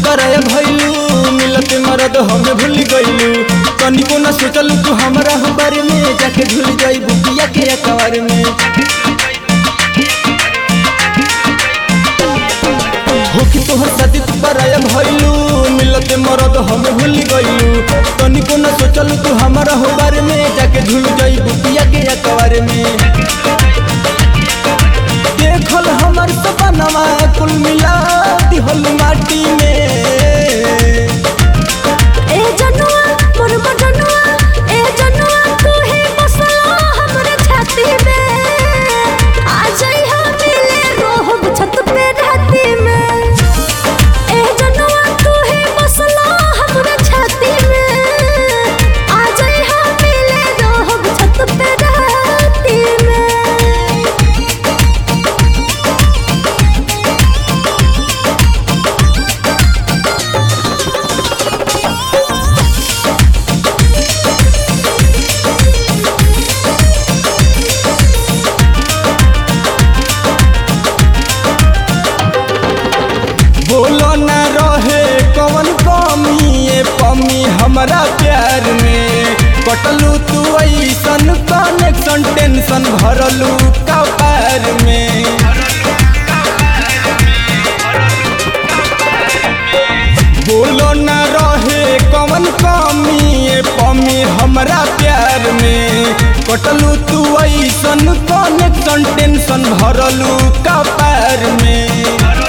पराया भइलू मिलते मरद हमें भूल गइलू तनिको न सोचलू तू हमरा हो बारे में जाके झूल जाइबू पिया के अकबर में होखी तोहर शादी तू पराया भइलू मिलते मरद हमें भूल गइलू तनिको न सोचलू तू हमरा हो बारे में जाके झूल जाइबू पिया के अकबर में देखल हमर सपनवा कुल मिला दिहल माटी में ए जनुआ मोर बजनुआ ए जनुआ तू ही बसला हमरे छाती में आ जाई हम मिले रोहब छत पे राती में ए जनुआ तू ही बसला हमरे छाती में आ जाई हम मिले रोहब छत पे राती में बोलो न रहे कवन कमी ये पमी हमरा प्यार में कटलू तू ऐसन कनेक्शन टेंशन भरलू कपार में बोलो न रहे कवन कमी ये पमी हमरा प्यार में कटलू तू ऐसन कनेक्शन टेंशन भरलू कपार में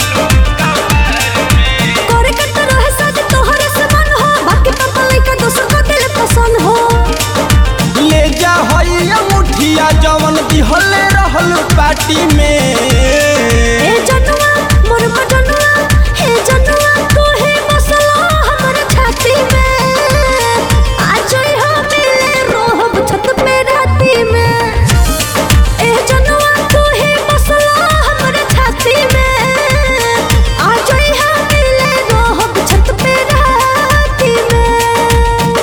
करे कट रहे शादी तोहरे से मन हो बाकी पापा लइका दोसर को दिल पसंद हो ले जा हइया मुठिया जवन दिहले रहल पार्टी में ए जनुआ मोर मजनुआ हे जनुआ तू ही बसला हमर छाती में आ जाई हम मिले रोहब छत पे राती में ए जनुआ तू ही बसला हमर छाती में आ जाई हम मिले रोहब छत पे राती में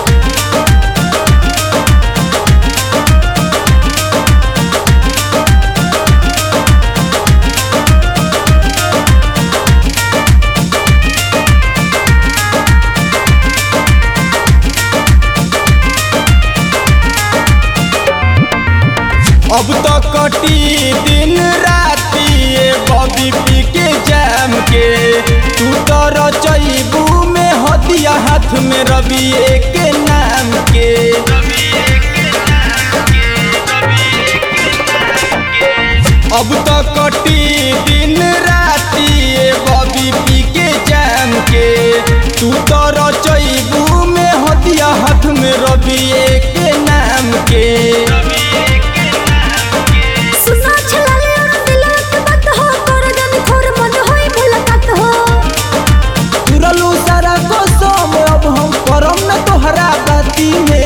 अब तो कटी दिन राती ये बॉबी पी के जैम के तू तो रचैबू में हदिया हाथ में रवि के नाम के अब तो कटी दिन राती ये बॉबी पी के जैम के तू तो रचैबू में हदिया हाथ में रवि के नाम के सुना छलाले और दिलवा के बात हो तोर जन खोर मन होई मुलाकात हो तुरलू सारा कसम अब हम करम न तोहरा बाती में